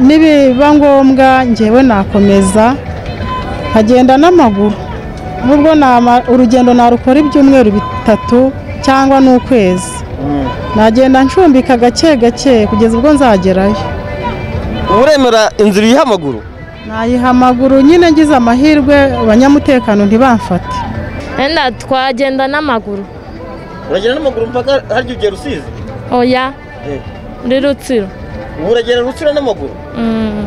nibiba ngombwa ngewe nakomeza nkagenda n'amaguru nubwo nama- urugendo narukora ibyumweru bitatu cyangwa n'ukwezi nagenda ncumbika gake gake kugeza ubwo nzagerayo uremera inzira iriho amaguru nayiha amaguru nyine ngize amahirwe abanyamutekano ntibamfate Enda twagenda n'amaguru uragenda n'amaguru mpaka harya ugiye rusizi oya muri rutsiro ubu uragenda rutsira n'amaguru Mm.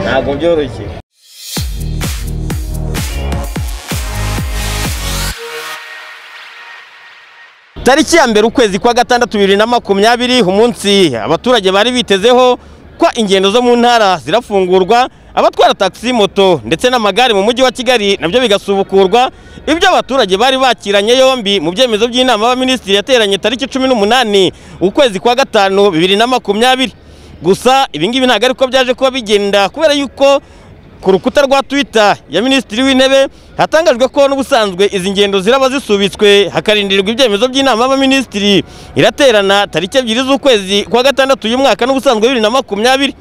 ntabwo byoroshye tariki ya mbere ukwezi kwa gatandatu bibiri na makumyabiri umunsi abaturage bari bitezeho ko ingendo zo mu ntara zirafungurwa abatwara taxi moto ndetse n'amagare mu mujyi wa kigali nabyo bigasubukurwa ibyo abaturage bari bakiranye yombi mu byemezo by'inama y'abaminisitiri yateranye tariki cumi n'umunani ukwezi kwa gatanu bibiri na makumyabiri gusa ibingibi ntabwo ariko byaje kuba bigenda kubera yuko ku rukuta rwa twita ya minisitiri w'intebe hatangajwe ko n'ubusanzwe izi ngendo ziraba zisubitswe hakarindirirwa ibyemezo by'inama y'abaminisitiri iraterana tariki ebyiri z'ukwezi kwa gatandatu uyu mwaka n'ubusanzwe bibiri na makumyabiri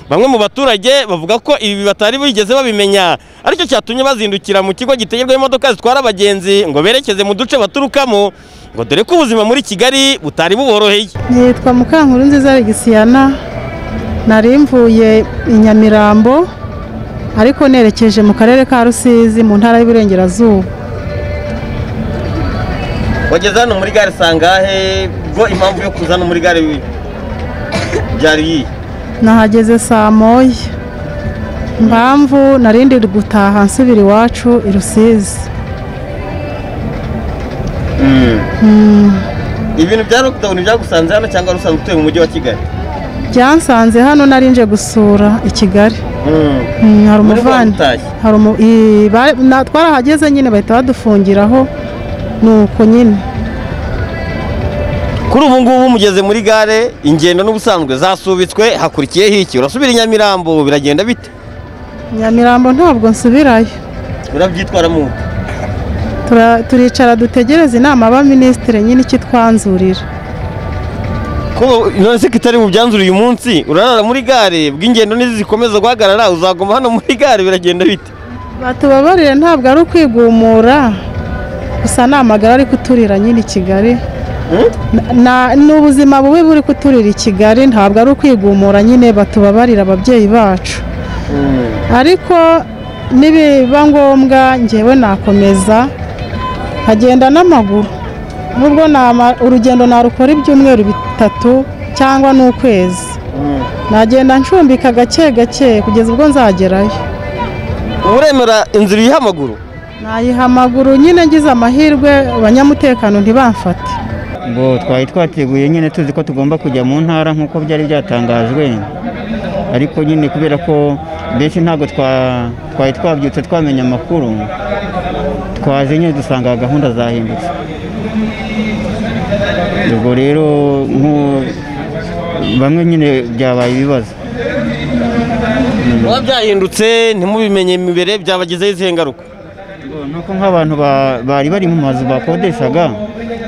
bamwe mu baturage bavuga ko ibi batari bigeze babimenya aricyo cyatumye bazindukira mu kigo gitegerwaho imodoka zitwara abagenzi ngo berekeze mu duce baturukamo ngo dore ko ubuzima muri kigali butari buboroheye Nitwa Mukankuru nziza Alexiyana nari mvuye i Nyamirambo ariko nerekeje mu karere ka Rusizi mu ntara y'Iburengerazuba wageze hano muri gare sangahe ubwo impamvu yo kuza hano muri gare byari iyi nahageze saa moya impamvu narindi gutaha nsubira iwacu i Rusizi ibintu bya lockdown byagusanze hano cyangwa wari usanzwe utuye mu mujyi wa kigali byansanze hano nari nje gusura i Kigali Mm, hari Muri umuvandi bamutashye? hari umu i- ba- na- twarahageze nyine bahita badufungiraho nuko nyine kuri ubu ngubu mugeze muri gare ingendo n'ubusanzwe zasubitswe hakurikiyeho iki urasubira i nyamirambo biragenda bite Nyamirambo ntabwo nsubirayo urabyitwaramo ute? Tura- turicara dutegereze inama y'abaminisitiri nyine icyo itwanzurira ko none se kitari mu byanzura uyu munsi urarara muri gare bw'ingendo nizikomeza guhagarara uzaguma hano muri gare biragenda bite batubabarire ntabwo ari ukwigumura gusa ni amagara ari kuturira nyine i kigali Hmm? Na- na- ni ubuzima bubi buri kuturira i kigali ntabwo ari ukwigumura nyine batubabarire ababyeyi bacu ariko nibiba ngombwa ngewe nakomeza nkagenda n'amaguru nubwo nama- urugendo narukora ibyumweru bitatu cyangwa n'ukwezi nagenda ncumbika gake gake kugeza ubwo nzagerayo uremera inzira iriho amaguru nayiha amaguru nyine ngize amahirwe abanyamutekano ntibamfate ngo twari twateguye nyine tuzi ko tugomba kujya mu ntara nk'uko byari byatangajwe ariko nyine kubera ko benshi ntabwo twa- twari twabyutse twamenya amakuru twaje nyine dusanga gahunda zahindutse ubwo rero nk'u- bamwe nyine byabaye ibibazo biba byahindutse ntimubimenye imbere byabagezeho izihe ngaruka nuko nk'abantu ba- bari bari mu mazu bakodeshaga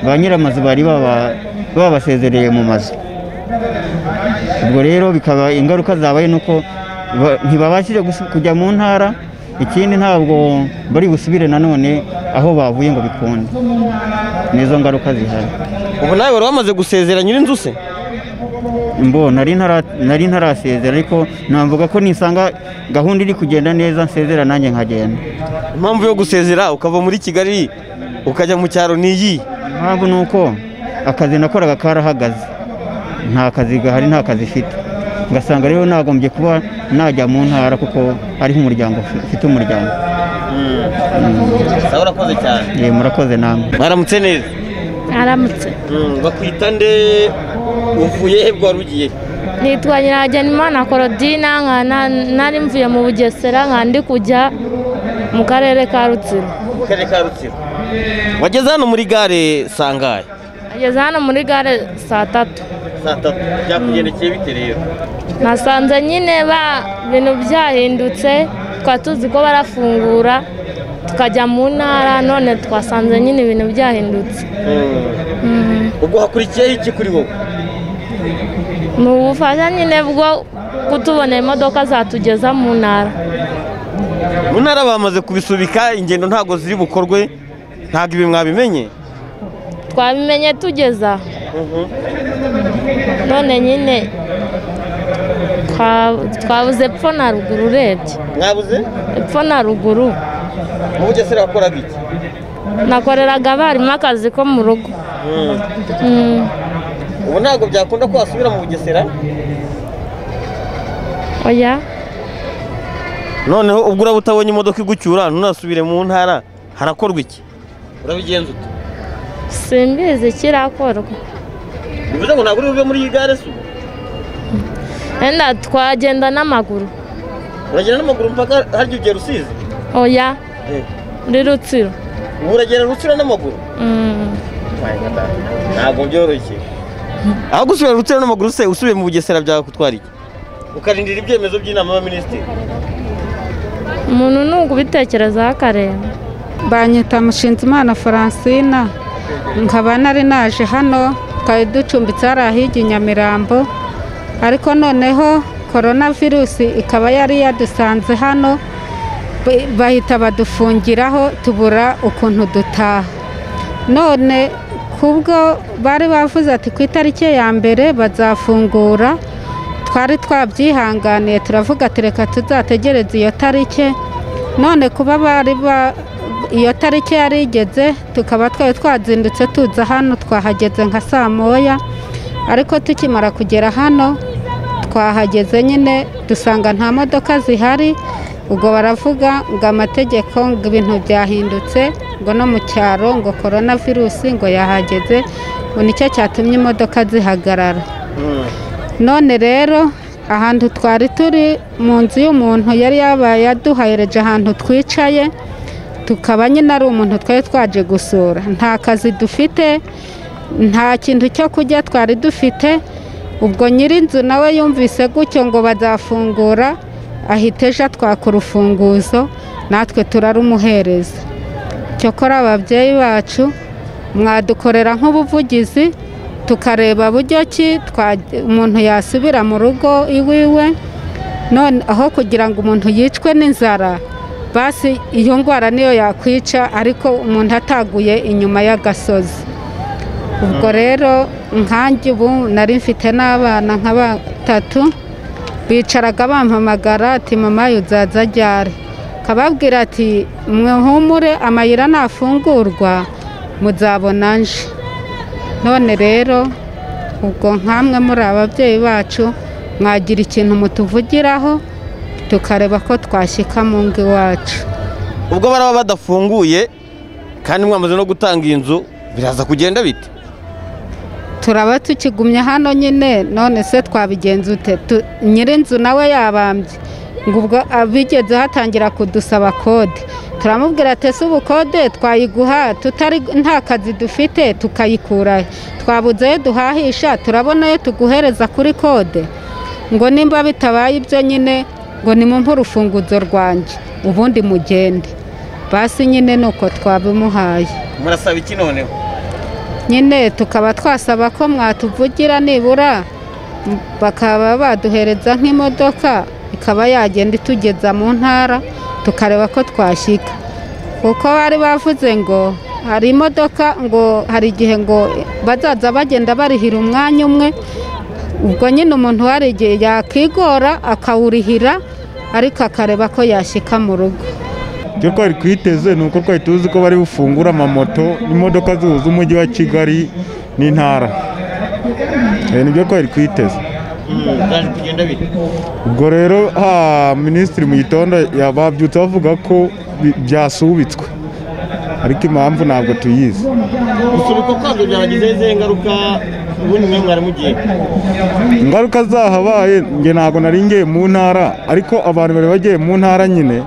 ba nyir'amazu bari baba- babasezereye mu mazu ubwo rero bikaba ingaruka zabaye nuko ba- ntibabashije gusu- kujya mu ntara ikindi ntabwo bari busubire nanone aho bavuye ngo bikunde nizo ngaruka zihari ubu nawe wari wamaze gusezera nyir'inzu se mbo nari ntara- nari ntarasezera ariko navuga ko nisanga gahunda iri kugenda neza nsezera nanjye nkagenda impamvu yo gusezera ukava muri kigali ukajya mu cyaro ni iyi impamvu ni uko akazi nakoraga karahagaze nta kazi gahari nta kazi ifite ugasanga rero nagombye kuba najya mu ntara kuko ari nk'umuryango ufi- ufite umuryango sawa urakoze cyane Eh, murakoze namwe mwaramutse neza aramutse bakwita nde uvuye he bwo wari ugiye nitwa nyirahagenimana korodina nkana nari mvuye mu bugesera nkandi kujya mu karere ka rutsiro mu karere ka rutsiro wageze hano muri gare sangahe ageze hano muri gare saa tatu saa tatu byakugendekeye bite rero nasanze nyine ba bintu byahindutse twari tuzi ko barafungura tukajya mu ntara none twasanze nyine ibintu byahindutse ubwo hakurikiyeho iki kuri wowe ni ubufasha nyine bwo kutubonera imodoka zatugeza mu ntara mu ntara bamaze kubisubika ingendo ntabwo ziri bukorwe ntabwo ibi mwabimenye twabimenye tugeza aha. none nyine twa- twabuze epfo na ruguru urebye mwabuze epfo na ruguru mu bugesera wakoraga iki nakoreraga abarimu akazi ko mu rugo Mm. ubu ntabwo byakunda ko wasubira mu bugesera oya noneho ubwo uraba utabonye imodoka igucyura ntunasubire mu ntara harakorwa iki urabigenza ute simbizi kirakorwa bivuze ngo ntabwo uri buve muri iyi gare se ubu wenda twagenda n'amaguru uragenda n'amaguru mpaka harya ugera usize oya muri rutsiro ubu uragenda rutsira n'amaguru Mm. ntabwo byoroshye aho gusubira rutsira n'amaguru se usubiye mu bugesera byagutwara iki ukarindira ibyemezo by'inama y'abaminisitiri umuntu ni ukubitekerezaho akareba banyita Mushinzimana Francina nkaba nari naje hano twari ducumbitse hariya hirya i Nyamirambo ariko noneho korona virusi ikaba yari yadusanze hano ba- bahita badufungiraho tubura ukuntu dutaha none kubwo bari bavuze ati ku itariki ya mbere bazafungura twari twabyihanganiye turavuga ati reka tuzategereze iyo tariki none kuba bari ba iyo tariki yari igeze tukaba twari twazindutse tuza hano twahageze nka saa moya ariko tukimara kugera hano twahageze nyine dusanga nta modoka zihari ubwo baravuga ngo amategeko ngo ibintu byahindutse ngo no mu cyaro ngo korona virusi ngo yahageze ngo nicyo cyatumye imodoka zihagarara none rero ahantu twari turi mu nzu y'umuntu yari yabaye yaduhayereje ahantu twicaye tukaba nyine ari umuntu twari twaje gusura nta kazi dufite nta kintu cyo kurya twari dufite ubwo nyir'inzu nawe yumvise gutyo ngo bazafungura ahita ejo atwaka urufunguzo natwe turarumuhereza cyokora ababyeyi bacu mwadukorera nk'ubuvugizi tukareba buryo ki twa- umuntu yasubira mu rugo iwiwe none aho kugira ngo umuntu yicwe n'inzara basi iyo ndwara niyo yakwica ariko umuntu ataguye inyuma y'agasozi ubwo rero nkanjye ubu nari mfite n'abana nka batatu bicaraga bampamagara ati mama uzaza ryari kababwira ati mwihumure amayira nafungurwa muzabona nje none rero ubwo nk'amwe muri ababyeyi bacu mwagira ikintu mutuvugiraho tukareba ko twashyika mu ngo iwacu ubwo baraba badafunguye kandi mwamaze no gutanga iyi nzu biraza kugenda bite turaba tukigumye hano nyine none se twabigenza ute Tu- nyir'inzu nawe yabambye ngo ubwo abigezeho atangira kudusaba kode turamubwira ati ese ubu kode twayiguha tutari nta kazi dufite tukayikurayo twabuze ayo duhahisha turabona ayo tuguhereza kuri kode ngo nimba bitabaye ibyo nyine ngo nimumpe urufunguzo rwanjye ubundi mugende basi nyine ni uko twabimuhaye murasaba iki noneho nyine tukaba twasaba ko mwatuvugira nibura m- bakaba baduhereza nk'imodoka ikaba yagenda itugeza mu ntara tukareba ko twashyika kuko bari bavuze ngo hari imodoka ngo hari igihe ngo bazaza bagenda barihira umwanya umwe ubwo nyine umuntu hari igihe yakigora akawurihira ariko akareba ko yashyika mu rugo icyo twari twiteze ni uko twari tuzi ko bari bufungure amamoto n'imodoka zihuza umujyi wa kigali n'intara Eh, nibyo twari twiteze byaje kugenda bite ubwo rero ha minisitiri mu gitondo ya- babyutse bavuga ko bi- byasubitswe ariko impamvu ntabwo tuyizi gusubika kwabyo byagize izihe ngaruka ubundi mwe mwaramugiye ingaruka zahabaye nge ntabwo nari ngiye mu ntara ariko abantu bari bagiye mu ntara nyine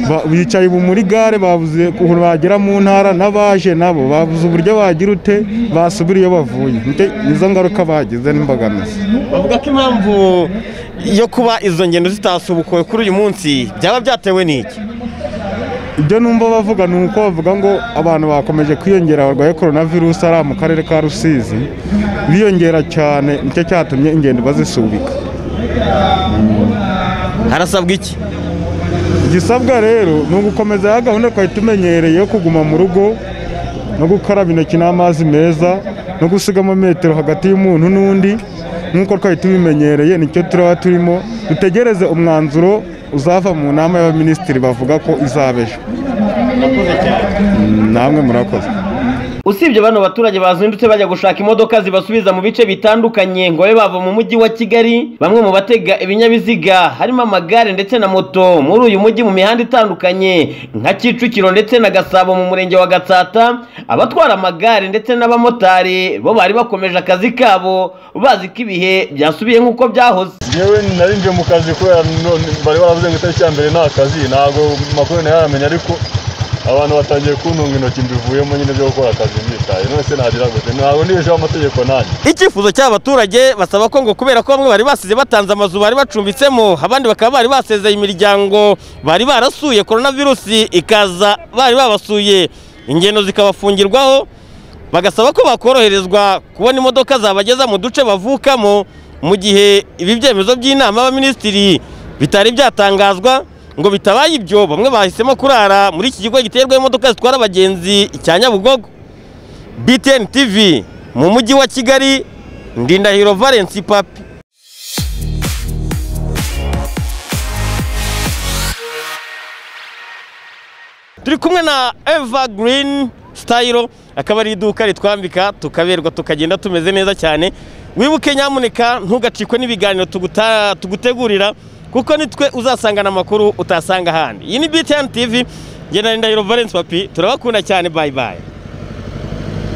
ba- bicaye ubu muri gare babuze ukuntu bagera mu ntara n'abaje nabo babuze uburyo bagira ute basubira iyo bavuye Nte- nizo ngaruka bagize n'imbogamizi bavuga ko impamvu yo kuba izo ngendo zitasubukuwe kuri uyu munsi byaba byatewe n'iki ibyo numva bavuga ni uko bavuga ngo abantu bakomeje kwiyongera barwaye korona virusi ari mu karere ka rusizi biyongera cyane nicyo cyatumye ingendo bazisubika harasabwa iki igisabwa rero ni ugukomeza ya gahunda twari tumenyereye yo kuguma mu rugo no gukaraba intoki n'amazi meza no gusigamo metero hagati y'umuntu n'undi nk'uko twari tubimenyereye nicyo turaba turimo dutegereze umwanzuro uzava mu nama y'abaminisitiri bavuga ko izaba ejo Mm, namwe murakoze usibye bano baturage bazindutse bajya gushaka imodoka zibasubiza mu bice bitandukanye ngo babe bava mu mujyi wa kigali bamwe mu batega ibinyabiziga harimo amagare ndetse na moto muri uyu mujyi mu mihanda itandukanye nka kicukiro ndetse na gasabo mu murenge wa gatsata abatwara amagare ndetse n'abamotari bo bari bakomeje akazi kabo bazi ko ibihe byasubiye nk'uko byahoze yewe narinjiye mu kazi kubera none bari baravuze ngo itariki ya mbere nta kazi ntabwo amakuru ntayaramenya ariko abantu batangiye kuntunga intoki mbivuyemo nyine byo gukora akazi mbyitaye none se nagira gute ntabwo nibesheho amategeko nanjye icyifuzo cy'abaturage basaba ko ngo kubera ko bamwe bari basize batanze amazu bari bacumbitsemo abandi bakaba bari basezeye imiryango bari barasuye korona virusi ikaza bari babasuye ingendo zikabafungirwaho bagasaba ko bakoroherezwa kubona imodoka zabageza mu duce bavukamo mu gihe ibi byemezo by'inama y'abaminisitiri bitari byatangazwa ngo bitabaye ibyo bamwe bahisemo kurara muri iki kigo giterwa imodoka zitwara abagenzi cya nyabugogo BTN TV mu mujyi wa Kigali Ndindahiro Valence Papi turi kumwe na Evergreen Style akaba ari iduka ritwambika tukaberwa tukagenda tumeze neza cyane wibuke nyamuneka ntugacikwe n'ibiganiro tuguta- tugutegurira kuko nitwe uzasangana amakuru utasanga ahandi iyi ni BTN TV njye na Ndahiro Valence Papi turabakunda cyane bye bye